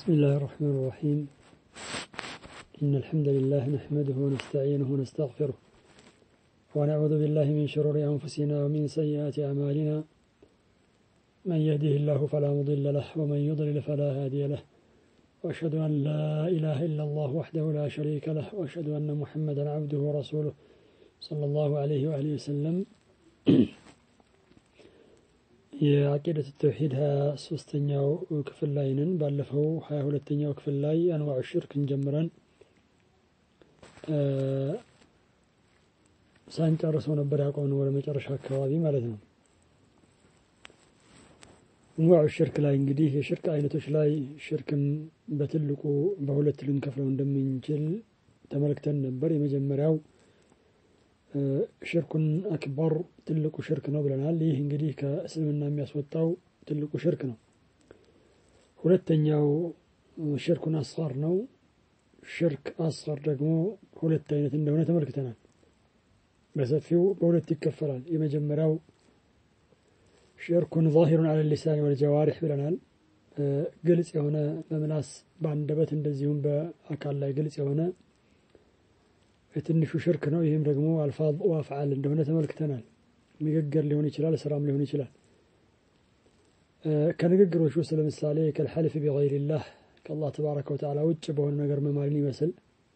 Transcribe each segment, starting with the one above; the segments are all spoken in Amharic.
بسم الله الرحمن الرحيم إن الحمد لله نحمده ونستعينه ونستغفره ونعوذ بالله من شرور أنفسنا ومن سيئات أعمالنا من يهده الله فلا مضل له ومن يضلل فلا هادي له وأشهد أن لا إله إلا الله وحده لا شريك له وأشهد أن محمدا عبده ورسوله صلى الله عليه وآله وسلم የአቂደት ተውሂድ ሀያ ሶስተኛው ክፍል ላይ ነን። ባለፈው ሀያ ሁለተኛው ክፍል ላይ አንዋዕ ሽርክን ጀምረን ሳንጨርሰው ነበር ያቆምነው ወደ መጨረሻ አካባቢ ማለት ነው። አንዋዕ ሽርክ ላይ እንግዲህ የሽርክ አይነቶች ላይ ሽርክን በትልቁ በሁለት ልንከፍለው እንደምንችል ተመልክተን ነበር። የመጀመሪያው ሽርኩን አክበር ትልቁ ሽርክ ነው ብለናል። ይህ እንግዲህ ከእስልምና የሚያስወጣው ትልቁ ሽርክ ነው። ሁለተኛው ሽርኩን አስጋር ነው። ሽርክ አስጋር ደግሞ ሁለት አይነት እንደሆነ ተመልክተናል። በሰፊው በሁለት ይከፈላል። የመጀመሪያው ሽርኩን ዛሂሩን አለ ሊሳን ወልጀዋሪሕ ብለናል። ግልጽ የሆነ በምላስ በአንደበት እንደዚሁም በአካል ላይ ግልጽ የሆነ የትንሹ ሽርክ ነው። ይህም ደግሞ አልፋዝ ወአፍዓል እንደሆነ ተመልክተናል። ንግግር ሊሆን ይችላል፣ ስራም ሊሆን ይችላል። ከንግግሮች ውስጥ ለምሳሌ ከልሐልፍ ቢገይሪላህ ከአላህ ተባረከ ወተዓላ ውጭ በሆነ ነገር መማልን ይመስል፣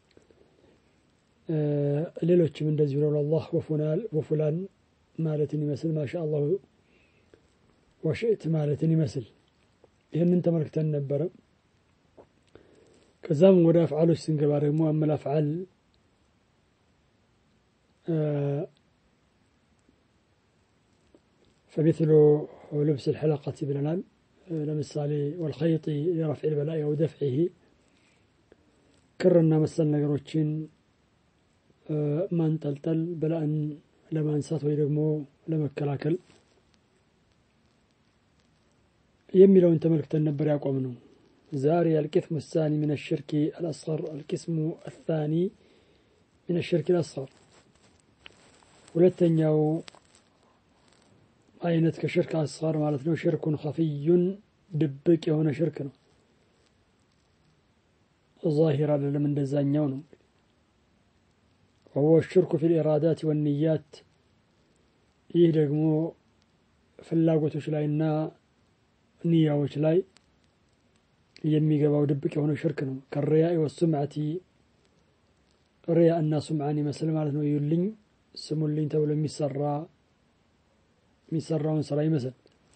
ሌሎችም እንደዚሁ ለላህ ወፉላን ማለትን ይመስል፣ ማሻ አላሁ ወሽእት ማለትን ይመስል ይህንን ተመልክተን ነበረ። ከዛም ወደ አፍዓሎች ስንገባ ደግሞ አመል አፍዓል فمثل لبس الحلقة ብለናል። ለምሳሌ ወልኸይጢ የረፍዕ ልበላኢ አው ደፍዒሂ ክርና መሰል ነገሮችን ማንጠልጠል በላእን ለማንሳት ወይ ደግሞ ለመከላከል የሚለውን ተመልክተን ነበር ያቆም ነው። ዛሬ አልቂስሙ ሳኒ ምን ሽርኪ አልአስገር አልቂስሙ አሳኒ ምን ሽርኪ አልአስገር ሁለተኛው አይነት ከሽርክ አስጋር ማለት ነው። ሽርኩን ኸፊዩን ድብቅ የሆነ ሽርክ ነው። ዛሂር አይደለም፣ እንደዛኛው ነው። ወሁወ ሽርኩ ፊል ኢራዳት ወንያት። ይህ ደግሞ ፍላጎቶች ላይና ንያዎች ላይ የሚገባው ድብቅ የሆነ ሽርክ ነው። ከሪያኢ ወሱምዓቲ ሪያ እና ሱምዓን ይመስል ማለት ነው። ይዩልኝ ስሙልኝ ተብሎ የሚሰራ የሚሰራውን ስራ ይመስል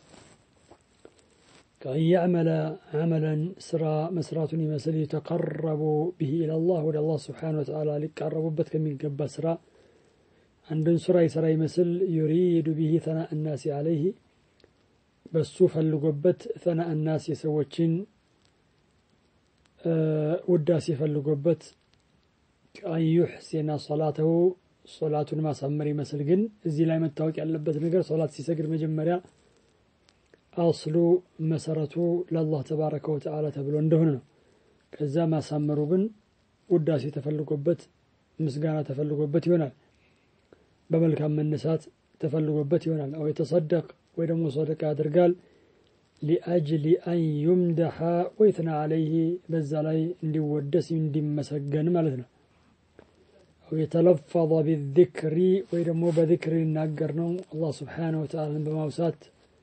ከአን ያዕመለ ዓመለን ስራ መስራቱን ይመስል የተቀረቡ ብሂ ኢለላህ ወደ አላህ ስብሓነ ወተዓላ ሊቃረቡበት ከሚገባ ስራ አንድን ስራ ይሰራ ይመስል ዩሪዱ ብሂ ተና እናሲ አለይህ በሱ ፈልጎበት ተና እናስ የሰዎችን ውዳሴ ፈልጎበት ከአን ዩሕሲና ሰላተሁ ሶላቱን ማሳመር ይመስል ግን እዚህ ላይ መታወቅ ያለበት ነገር ሶላት ሲሰግድ መጀመሪያ አስሉ መሰረቱ ለአላህ ተባረከ ወተዓላ ተብሎ እንደሆነ ነው። ከዛ ማሳመሩ ግን ውዳሴ ተፈልጎበት ምስጋና ተፈልጎበት ይሆናል። በመልካም መነሳት ተፈልጎበት ይሆናል። አው የተሰደቅ ወይ ደግሞ ሰደቃ ያደርጋል። ሊአጅሊ አን ዩምደሐ ወይትና አለይህ በዛ ላይ እንዲወደስ እንዲመሰገን ማለት ነው። የተለፈظ ቢذክሪ ወይ ደግሞ በذክር ሊናገር ነው አላህ ስብሓነሁ ወተዓላን በማውሳት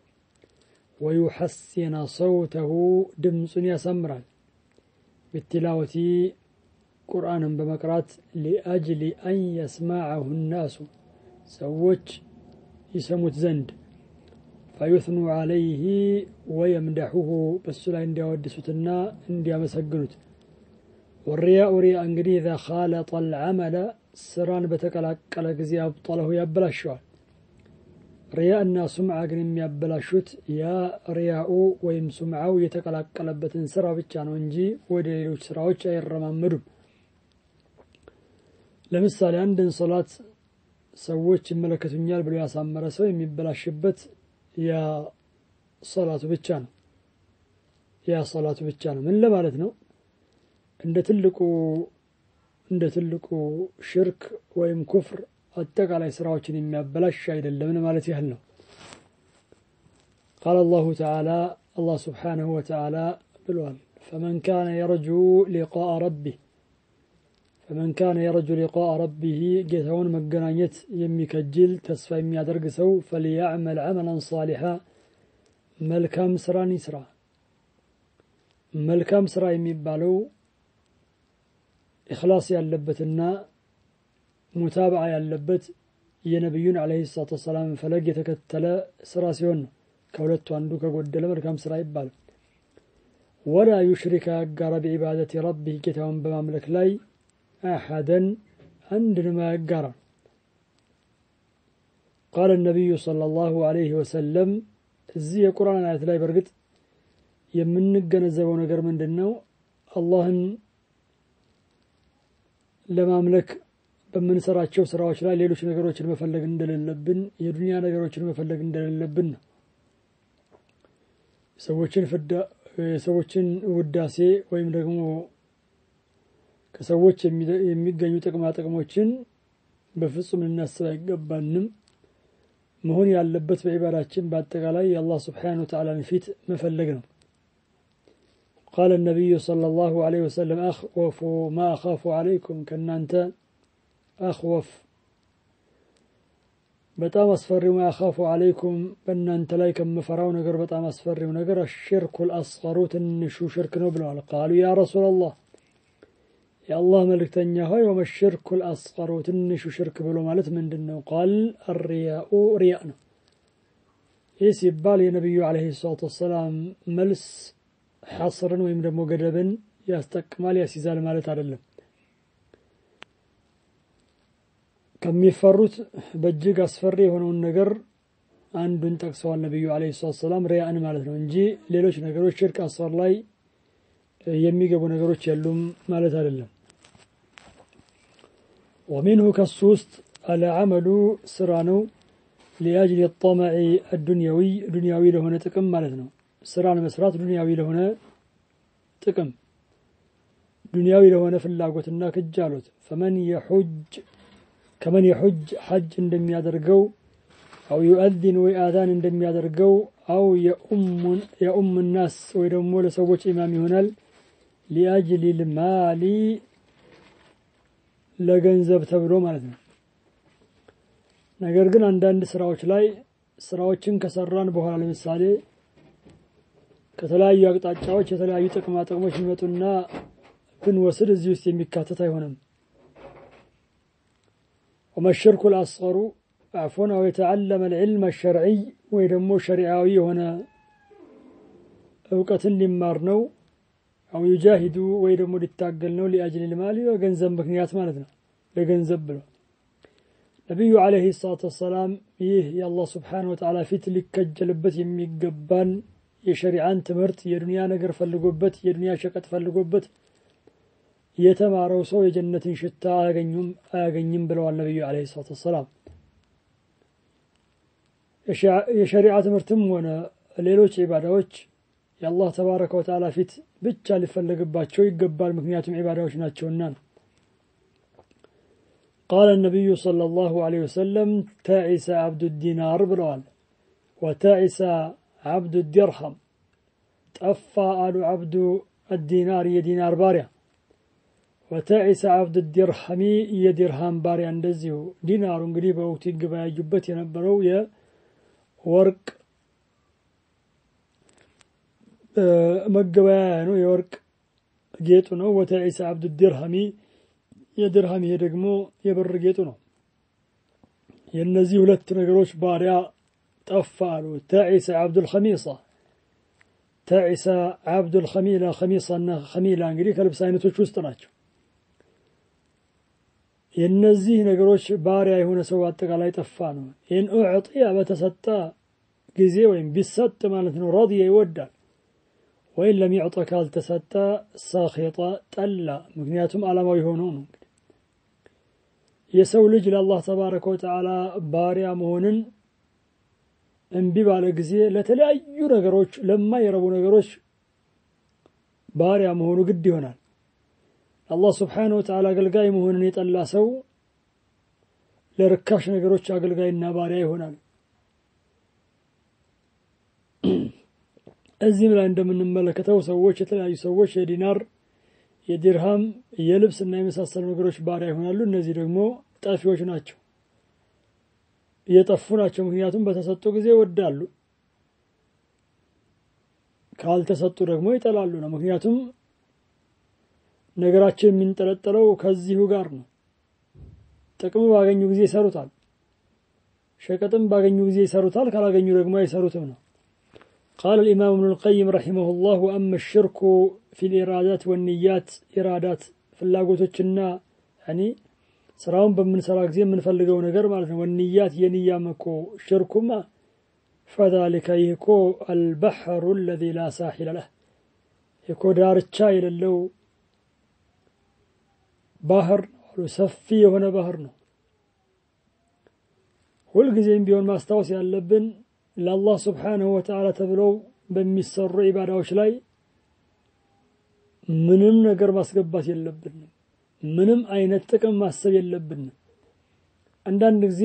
ወዩሐሲነ ሰውተሁ ድምፁን ያሳምራል ብትላወቲ ቁርአንን በመቅራት ሊአጅሊ አን የስማዐሁ ናሱ ሰዎች ይሰሙት ዘንድ ፈዩትኑ ዓለይህ ወየምደሑሁ በሱ ላይ እንዲያወድሱትና እንዲያመሰግኑት ወሪያኡ ሪያ እንግዲህ ኢዛ ኻለጠ አልዓመለ ስራን በተቀላቀለ ጊዜ አብጠለሁ ያበላሸዋል። ሪያ እና ሱምዓ ግን የሚያበላሹት ያ ሪያኡ ወይም ሱምዓው የተቀላቀለበትን ስራ ብቻ ነው እንጂ ወደ ሌሎች ስራዎች አይረማመዱም። ለምሳሌ አንድን ሶላት ሰዎች ይመለከቱኛል ብሎ ያሳመረ ሰው የሚበላሽበት ያ ሶላቱ ብቻ ነው። ያ ሶላቱ ብቻ ነው። ምን ለማለት ነው? እንደ ትልቁ እንደ ትልቁ ሽርክ ወይም ኩፍር አጠቃላይ ስራዎችን የሚያበላሽ አይደለምን ማለት ያህል ነው። ቃል አላሁ ተዓላ አላህ ስብሓነሁ ወተዓላ ብለዋል ፈመን ካነ የረጁ ሊቃአ ረቢህ ፈመን ካነ የረጁ ሊቃአ ረቢህ ጌታውን መገናኘት የሚከጅል ተስፋ የሚያደርግ ሰው ፈልያዕመል ዐመላን ሳሊሓ መልካም ስራን ይስራ መልካም ስራ የሚባለው ኢኽላስ ያለበትና ሙታበዓ ያለበት የነቢዩን ዓለይሂ ሰላቱ ወሰላም ፈለግ የተከተለ ስራ ሲሆን ነው ከሁለቱ አንዱ ከጎደለ መልካም ስራ ይባላል ወላ ዩሽሪክ አያጋራ ቢዒባደት ረቢህ ጌታውን በማምለክ ላይ አሐደን አንድንም አያጋራ ቃለ ነቢዩ ሰለላሁ ዐለይሂ ወሰለም እዚህ የቁርአን አያት ላይ በእርግጥ የምንገነዘበው ነገር ምንድን ነው አላህን ለማምለክ በምንሰራቸው ስራዎች ላይ ሌሎች ነገሮችን መፈለግ እንደሌለብን የዱንያ ነገሮችን መፈለግ እንደሌለብን ነው ሰዎችን የሰዎችን ውዳሴ ወይም ደግሞ ከሰዎች የሚገኙ ጥቅማ ጥቅሞችን በፍጹም ልናስብ አይገባንም መሆን ያለበት በዒባዳችን በአጠቃላይ የአላህ ስብሓን ወተዓላን ፊት መፈለግ ነው قال النبي صلى الله عليه وسلم أخوف ما أخاف عليكم كنانت أخوف በጣም አስፈሪው ማያኻፉ አለይኩም በእናንተ ላይ ከምፈራው ነገር በጣም አስፈሪው ነገር አሽርኩ ልአስቀሩ ትንሹ ሽርክ ነው ብለዋል ቃሉ ያ ረሱላ ላህ የአላህ መልእክተኛ ሆይ ወመሽርኩ ልአስቀሩ ትንሹ ሽርክ ብሎ ማለት ምንድን ነው ቃል አርያኡ ሪያ ነው ይህ ሲባል የነቢዩ አለህ ሰላቱ ወሰላም መልስ ሐስርን ወይም ደግሞ ገደብን ያስጠቅማል ያስይዛል ማለት አይደለም ከሚፈሩት በእጅግ አስፈሪ የሆነውን ነገር አንዱን ጠቅሰዋል ነቢዩ አለይሂ ሰላቱ ሰላም ሪያእን ማለት ነው እንጂ ሌሎች ነገሮች ሽርክ አስፈር ላይ የሚገቡ ነገሮች የሉም ማለት አይደለም ወሚንሁ ከሱ ውስጥ አልዓመሉ ስራ ነው ሊአጅል ጠመዒ አዱንያዊ ዱንያዊ ለሆነ ጥቅም ማለት ነው ስራን መስራት ዱንያዊ ለሆነ ጥቅም ዱንያዊ ለሆነ ፍላጎትና ክጃሎት ፈመን የሑጅ ከመን የሑጅ ሐጅ እንደሚያደርገው አው ዩአዚን ወይ አዛን እንደሚያደርገው አው የኡም ናስ ወይ ደግሞ ለሰዎች ኢማም ይሆናል ሊአጅሊ ልማሊ ለገንዘብ ተብሎ ማለት ነው ነገር ግን አንዳንድ ስራዎች ላይ ስራዎችን ከሰራን በኋላ ለምሳሌ ከተለያዩ አቅጣጫዎች የተለያዩ ጥቅማ ጥቅሞች የሚመጡና ብንወስድ እዚህ ውስጥ የሚካተት አይሆንም وما الشرك الأصغر عفوا أو يتعلم العلم الشرعي ويدمو شرعاوي هنا أوقة لمارنو أو يجاهد ويدمو للتاقلنو لأجل المال وغنزب مكنيات مالتنا لغنزب بلو نبي عليه الصلاة والسلام ይህ የአላህ ስብሓን ወተዓላ ፊት ሊከጀልበት የሚገባን የሸሪዓን ትምህርት የዱንያ ነገር ፈልጎበት የዱንያ ሸቀጥ ፈልጎበት የተማረው ሰው የጀነትን ሽታ አያገኙም አያገኝም ብለዋል ነቢዩ አለ ሰላት ወሰላም የሸሪዓ ትምህርትም ሆነ ሌሎች ዒባዳዎች የአላህ ተባረከ ወተዓላ ፊት ብቻ ሊፈለግባቸው ይገባል ምክንያቱም ዒባዳዎች ናቸውና ነው قال النبي صلى الله عليه وسلم تعس عبد الدينار بلوال وتعس عبد الدرهم طفى آل عبد الدينار يدينار باريا ወተዒሰ አብድ ዲርሃሚ የዲርሃም ባሪያ እንደዚሁ ዲናሩ እንግዲህ በወቅቱ ይገበያዩበት የነበረው የወርቅ መገበያያ ነው የወርቅ ጌጡ ነው ወተዒሰ አብድ ዲርሃሚ የዲርሃም ይሄ ደግሞ የብር ጌጡ ነው የእነዚህ ሁለት ነገሮች ባሪያ ጠፋ አሉ ተዒሰ አብዱልከሚሳ ተዒሰ አብዱልከሚላ ከሚሳና ከሚላ እንግዲህ ከልብስ አይነቶች ውስጥ ናቸው የእነዚህ ነገሮች ባሪያ የሆነ ሰው አጠቃላይ ጠፋ ነው ኢን ኡዕጢያ በተሰጠ ጊዜ ወይም ቢሰጥ ማለት ነው ረድየ ይወዳል ወይም ለሚዕጠ ካልተሰጠ ሳኼጠ ጠላ ምክንያቱም ዓላማው የሆነው ነው እንግዲህ የሰው ልጅ ለአላህ ተባረከ ወተዓላ ባሪያ መሆንን እምቢ ባለ ጊዜ ለተለያዩ ነገሮች ለማይረቡ ነገሮች ባሪያ መሆኑ ግድ ይሆናል አላህ ስብሓን ወተዓላ አገልጋይ መሆንን የጠላ ሰው ለርካሽ ነገሮች አገልጋይና ባሪያ ይሆናል እዚህም ላይ እንደምንመለከተው ሰዎች የተለያዩ ሰዎች የዲናር የዲርሃም የልብስ እና የመሳሰሉ ነገሮች ባሪያ ይሆናሉ። እነዚህ ደግሞ ጠፊዎች ናቸው፣ እየጠፉ ናቸው። ምክንያቱም በተሰጡ ጊዜ ይወዳሉ፣ ካልተሰጡ ደግሞ ይጠላሉ ነው። ምክንያቱም ነገራችን የሚንጠለጠለው ከዚሁ ጋር ነው። ጥቅም ባገኙ ጊዜ ይሰሩታል፣ ሸቀጥም ባገኙ ጊዜ ይሰሩታል፣ ካላገኙ ደግሞ አይሰሩትም ነው። ቃል الإمام ابن القيم رحمه الله وأما الشرك في الإرادات والنيات إرادات ፍላጎቶችና ያኒ ስራውን በምንሰራ ጊዜ የምንፈልገው ነገር ማለት ነው። ወንያት የንያም እኮ ሽርኩማ ፈዛሊከ ይህ እኮ አልበሕሩ አለዚ ላ ሳሒለ ለህ እኮ ዳርቻ የሌለው ባህር ነው። ሰፊ የሆነ ባህር ነው። ሁልጊዜም ቢሆን ማስታወስ ያለብን ለአላህ ስብሓንሁ ወተዓላ ተብለው በሚሰሩ ኢባዳዎች ላይ ምንም ነገር ማስገባት የለብንም። ምንም አይነት ጥቅም ማሰብ የለብንም። አንዳንድ ጊዜ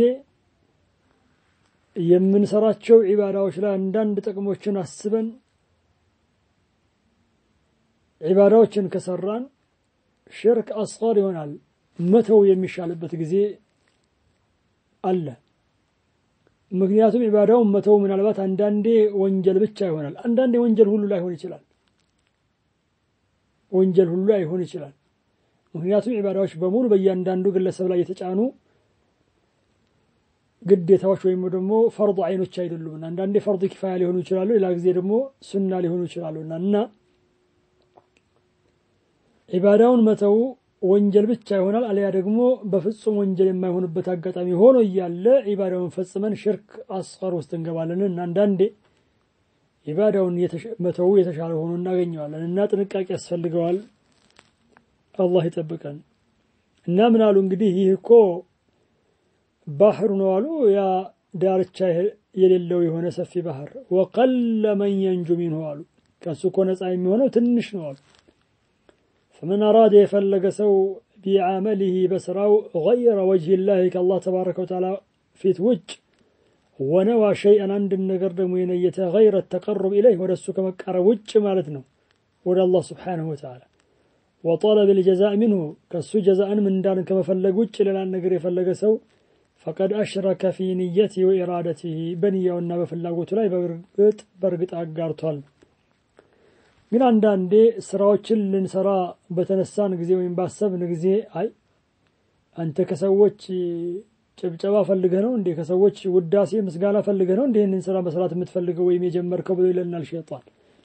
የምንሰራቸው ዒባዳዎች ላይ አንዳንድ ጥቅሞችን አስበን ዒባዳዎችን ከሰራን ሽርክ አስጋር ይሆናል። መተው የሚሻልበት ጊዜ አለ። ምክንያቱም ዒባዳውን መተው ምናልባት አንዳንዴ ወንጀል ብቻ ይሆናል። አንዳንዴ ወንጀል ሁሉ ላይሆን ይችላል። ወንጀል ሁሉ ላይሆን ይችላል። ምክንያቱም ዒባዳዎች በሙሉ በእያንዳንዱ ግለሰብ ላይ የተጫኑ ግዴታዎች ወይም ደግሞ ፈርድ አይኖች አይደሉምና አንዳንዴ ፈርድ ኪፋያ ሊሆኑ ይችላሉ፣ ሌላ ጊዜ ደግሞ ሱና ሊሆኑ ይችላሉና እና ዒባዳውን መተው ወንጀል ብቻ ይሆናል። አሊያ ደግሞ በፍጹም ወንጀል የማይሆንበት አጋጣሚ ሆኖ እያለ ዒባዳውን ፈጽመን ሽርክ አስቀር ውስጥ እንገባለን እና አንዳንዴ ዒባዳውን መተው የተሻለ ሆኖ እናገኘዋለን እና ጥንቃቄ ያስፈልገዋል። አላህ ይጠብቀን እና ምን አሉ እንግዲህ ይህ እኮ ባህር ነው አሉ። ያ ዳርቻ የሌለው የሆነ ሰፊ ባህር ወቀለ መን የንጁ ሚንሁ አሉ። ከሱ እኮ ነፃ የሚሆነው ትንሽ ነው አሉ። ፈመን አራደ የፈለገ ሰው ቢዓመሊህ በስራው ገይረ ወጅህ ላህ ከአላህ ተባረከ ወተዓላ ፊት ውጭ ወነዋ ሸይአን አንድን ነገር ደግሞ የነየተ ገይረ ተቀሩብ ኢለይህ ወደ እሱ ከመቃረብ ውጭ ማለት ነው ወደ አላህ ስብሓነሁ ወተዓላ ወጠለብ ልጀዛእ ሚንሁ ከእሱ ጀዛእን ምንዳን ከመፈለግ ውጭ ሌላን ነገር የፈለገ ሰው ፈቀድ አሽረከ ፊ ንየቲ ወኢራደቲህ በንያውና በፍላጎቱ ላይ በእርግጥ በእርግጥ አጋርቷል። ግን አንዳንዴ ስራዎችን ልንሰራ በተነሳን ጊዜ ወይም ባሰብን ጊዜ አይ አንተ ከሰዎች ጭብጨባ ፈልገህ ነው እንዴ? ከሰዎች ውዳሴ ምስጋና ፈልገህ ነው እንዴ ይህንን ስራ መስራት የምትፈልገው ወይም የጀመርከው ብሎ ይለናል ሸይጣን።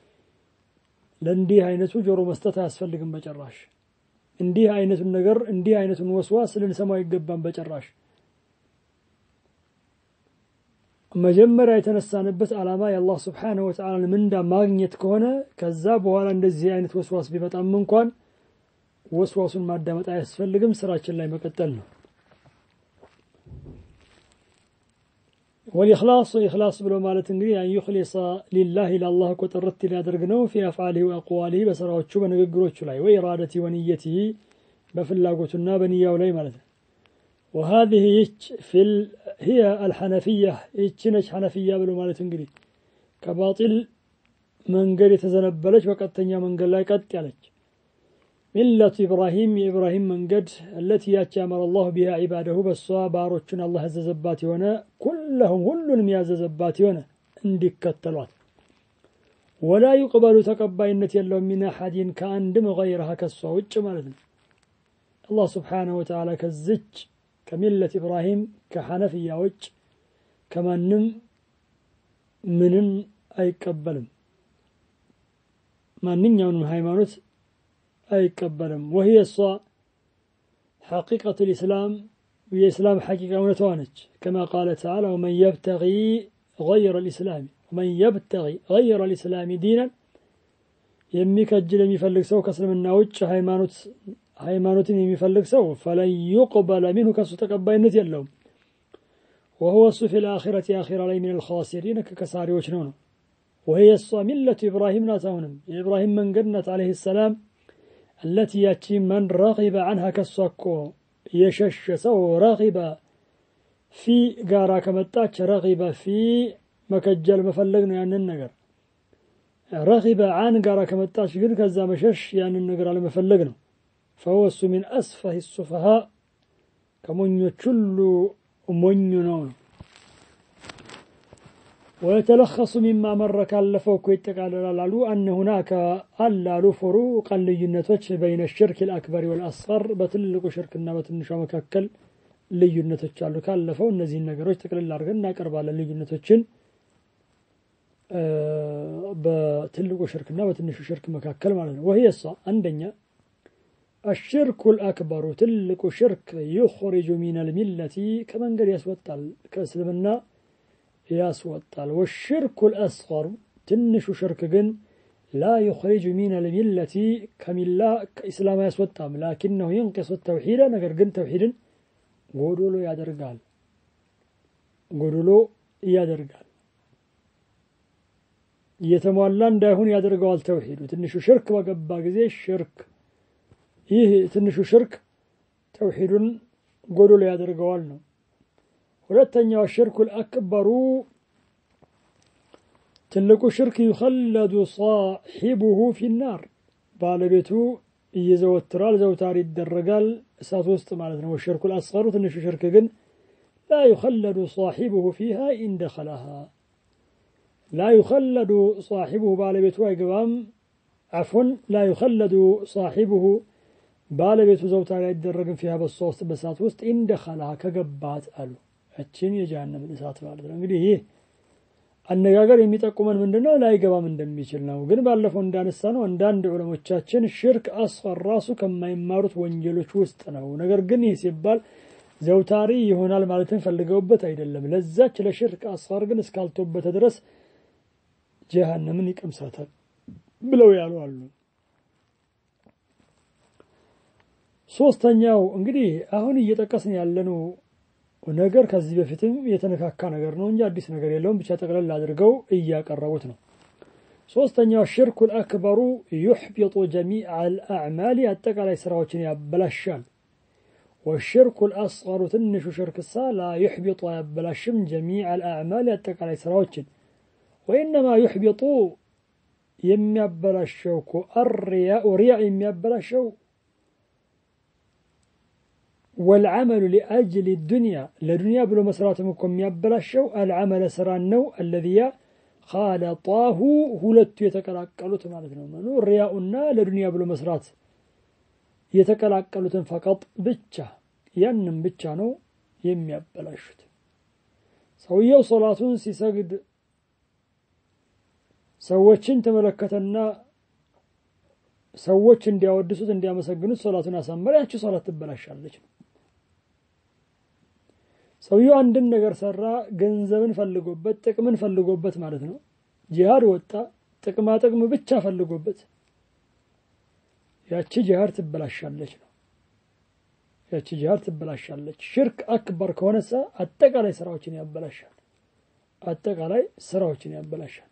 ለእንዲህ አይነቱ ጆሮ መስጠት አያስፈልግም በጭራሽ። እንዲህ አይነቱን ነገር እንዲህ አይነቱን ወስዋስ ልንሰማው አይገባም በጭራሽ። መጀመሪያ የተነሳንበት ዓላማ የአላህ ስብሓነሁ ወተዓላን ምንዳ ማግኘት ከሆነ ከዛ በኋላ እንደዚህ አይነት ወስዋስ ቢመጣም እንኳን ወስዋሱን ማዳመጥ አያስፈልግም፣ ስራችን ላይ መቀጠል ነው። ወልኢኽላስ ኢኽላስ ብሎ ማለት እንግዲህ አን ዩኽሊሰ ሊላህ ለአላህ እኮ ጥርት ሊያደርግ ነው ፊ አፍዓሊሂ ወአቅዋሊሂ በስራዎቹ በንግግሮቹ ላይ ወኢራደቲ ወንየቲሂ በፍላጎቱና በንያው ላይ ማለት ነው። وهذه في ال... هي الحنفية يتشنج حنفية بلو مالت انجلي كباطل من قال يتزنبلج وقتنيا من قال لا قد يالج ملة إبراهيم إبراهيم من قد التي يأتي الله بها عباده بس باروتشن الله زباتي هنا كلهم كلهم يا زباتي هنا عندك كتلوات ولا يقبل تقبينة يلهم من أحد كأندم غيرها كالصوت مالتنا الله سبحانه وتعالى كالزج ከሚለት ኢብራሂም ከሐነፍያዎች ከማንም ምንም አይቀበልም። ማንኛውንም ሃይማኖት አይቀበልም። ወህየ እሷ ሐቂቀቱ ልእስላም የእስላም ሐቂቃ እውነቷ ነች። ከማ ቃለ ተዓላ ወመን የብተጊ ገይረ ልእስላሚ ወመን የብተጊ ገይረ ልእስላሚ ዲናን የሚከጅል የሚፈልግ ሰው ከእስልምና ውጭ ሃይማኖት ሃይማኖትን የሚፈልግ ሰው ፈለን ዩቅበለ ሚንሁ ከሱ ተቀባይነት የለውም። ወሁወ እሱ ፊ ልአኺረት የአኺራ ላይ ሚን ልኻሲሪን ከከሳሪዎች ነው ነው። ወህየ እሷ ሚለቱ ኢብራሂም ናት። አሁንም የኢብራሂም መንገድ ናት ዓለይህ ሰላም አለቲ ያቺ መን ረቂበ አንሃ ከሷ እኮ የሸሸ ሰው ረቂበ ፊ ጋራ ከመጣች ረቂበ ፊ መከጀል መፈለግ ነው ያንን ነገር ረኺበ አን ጋራ ከመጣች ግን ከዛ መሸሽ ያንን ነገር አለመፈለግ ነው። ፈወሱ ሚን አስፈህ ሱፈሃ ከሞኞች ሁሉ ሞኙ ነው ነው ወየተለኸሱ ሚማ መረ ካለፈው እኮ ይጠቃለላል አሉ አነ ሁናከ አላሉ ፍሩቀን ልዩነቶች በይነ ሽርክ ልአክበሪ ወልአስቀር በትልቁ ሽርክና በትንሿ መካከል ልዩነቶች አሉ። ካለፈው እነዚህን ነገሮች ጥቅልል አድርገን እናቀርባለን። ልዩነቶችን በትልቁ ሽርክና በትንሹ ሽርክ መካከል ማለት ነው። ወህይ እሷ አንደኛ አሽርኩ ልአክበሩ ትልቁ ሽርክ ዩኽሪጁ ሚነል ሚለቲ ከመንገድ ያስወጣል ከእስልምና ያስወጣል። ወሽርኩ ልአስቀሩ ትንሹ ሽርክ ግን ላ ዩኽሪጁ ሚነል ሚለቲ ከሚላ ከኢስላም አያስወጣም። ላኪነሁ ይንቅሱ ተውሒደ ነገር ግን ተውሒድን ጎዶሎ ያደርጋል ጎዶሎ ያደርጋል እየተሟላ እንዳይሆን ያደርገዋል። ተውሒዱ ትንሹ ሽርክ በገባ ጊዜ ሽርክ ይህ ትንሹ ሽርክ ተውሒዱን ጎዶሎ ያደርገዋል ነው። ሁለተኛው ሽርኩል አክበሩ ትልቁ ሽርክ ዩኸለዱ ሳሒቡሁ ፊናር ባለቤቱ እየዘወትራል ዘውታሪ ይደረጋል እሳት ውስጥ ማለት ነው። ወሽርኩል አስገሩ ትንሹ ሽርክ ግን ላ ዩኸለዱ ሳሒቡሁ ፊሃ ኢንደኸላሃ ላ ዩኸለዱ ሳሒቡሁ ባለቤቱ አይገባም። አፎን ላ ዩኸለዱ ሳሒቡሁ ባለቤቱ ዘውታሪ አይደረግም። ፊሃ በሷ ውስጥ በእሳት ውስጥ ኢንደኸላሃ ከገባት አሉ እችን የጀሃነምን እሳት ማለት ነው። እንግዲህ ይህ አነጋገር የሚጠቁመን ምንድን ነው? ላይገባም እንደሚችል ነው። ግን ባለፈው እንዳነሳ ነው አንዳንድ ዑለሞቻችን ሽርክ አስፈር ራሱ ከማይማሩት ወንጀሎች ውስጥ ነው። ነገር ግን ይህ ሲባል ዘውታሪ ይሆናል ማለትን ፈልገውበት አይደለም። ለዛች ለሽርክ አስፈር ግን እስካልቶበተ ድረስ ጀሃነምን ይቀምሳታል ብለው ያሉ አሉ። ሶስተኛው እንግዲህ አሁን እየጠቀስን ያለነው ነገር ከዚህ በፊትም የተነካካ ነገር ነው እንጂ አዲስ ነገር የለውም። ብቻ ጠቅለል አድርገው እያቀረቡት ነው። ሶስተኛው ሽርኩል አክበሩ ዩሕቢጡ ጀሚዕ አልአዕማሊ አጠቃላይ ስራዎችን ያበላሻል። ወሽርኩል አስገሩ ትንሹ ሽርክሳ ላ ዩሕቢጡ አያበላሽም ጀሚዕ አልአዕማሊ አጠቃላይ ስራዎችን ወኢነማ ዩሕቢጡ የሚያበላሸው እኮ አርያኡ ሪያ የሚያበላሸው ወልዓመሉ ሊአጅል ዱንያ ለዱንያ ብሎ መስራትም እኮ የሚያበላሸው አልዓመለ ስራን ነው። አለዚያ ካለጣሁ ሁለቱ የተቀላቀሉት ማለት ነው። መኑ ሪያኡና ለዱንያ ብሎ መስራት የተቀላቀሉትን ፈቀጥ ብቻ ያንም ብቻ ነው የሚያበላሹት። ሰውየው ሶላቱን ሲሰግድ ሰዎችን ተመለከተና ሰዎች እንዲያወድሱት እንዲያመሰግኑት ሶላቱን አሳመረ፣ ያቺ ሶላት ትበላሻለች ነው። ሰውየው አንድን ነገር ሰራ፣ ገንዘብን ፈልጎበት ጥቅምን ፈልጎበት ማለት ነው። ጂሃድ ወጣ፣ ጥቅማ ጥቅም ብቻ ፈልጎበት ያቺ ጂሃድ ትበላሻለች ነው። ያቺ ጂሃድ ትበላሻለች። ሽርክ አክበር ከሆነሳ አጠቃላይ ስራዎችን ያበላሻል። አጠቃላይ ስራዎችን ያበላሻል።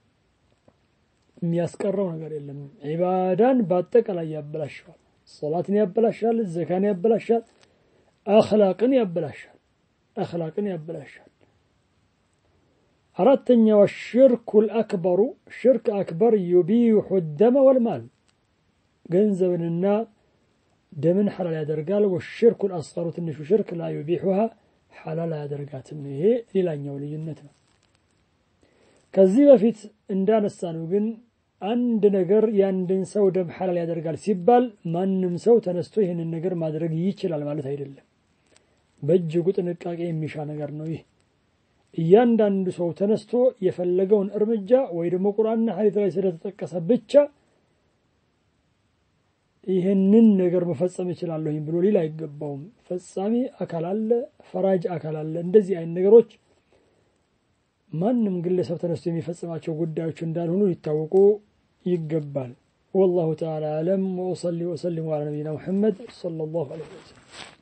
የሚያስቀረው ነገር የለም። ዒባዳን በአጠቃላይ ያበላሸዋል። ሶላትን ያበላሻል፣ ዘካን ያበላሻል፣ አኽላቅን ያበላሻል አኽላቅን ያበላሻል። አራተኛው ሽርኩል አክበሩ ሽርክ አክበር ዩቢሑ ደመ ወልማል ገንዘብንና ደምን ሐላል ያደርጋል። ወሽርኩል አስገሩ ትንሹ ሽርክ ላ ዩቢሑሃ ሐላል አያደርጋትም። ይሄ ሌላኛው ልዩነት ነው። ከዚህ በፊት እንዳነሳ ነው ግን አንድ ነገር የአንድን ሰው ደም ሐላል ያደርጋል ሲባል ማንም ሰው ተነስቶ ይህንን ነገር ማድረግ ይችላል ማለት አይደለም። በእጅጉ ጥንቃቄ የሚሻ ነገር ነው። ይህ እያንዳንዱ ሰው ተነስቶ የፈለገውን እርምጃ ወይ ደግሞ ቁርአንና ሐዲስ ላይ ስለተጠቀሰ ብቻ ይህንን ነገር መፈጸም እችላለሁኝ ብሎ ሊል አይገባውም። ፈጻሚ አካል አለ፣ ፈራጅ አካል አለ። እንደዚህ አይነት ነገሮች ማንም ግለሰብ ተነስቶ የሚፈጽማቸው ጉዳዮች እንዳልሆኑ ሊታወቁ ይገባል። ወላሁ ተዓላ አለም። ወሰሊ ወሰሊሙ አላ ነቢይና ሙሐመድ ሰለላሁ ዐለይሂ ወሰለም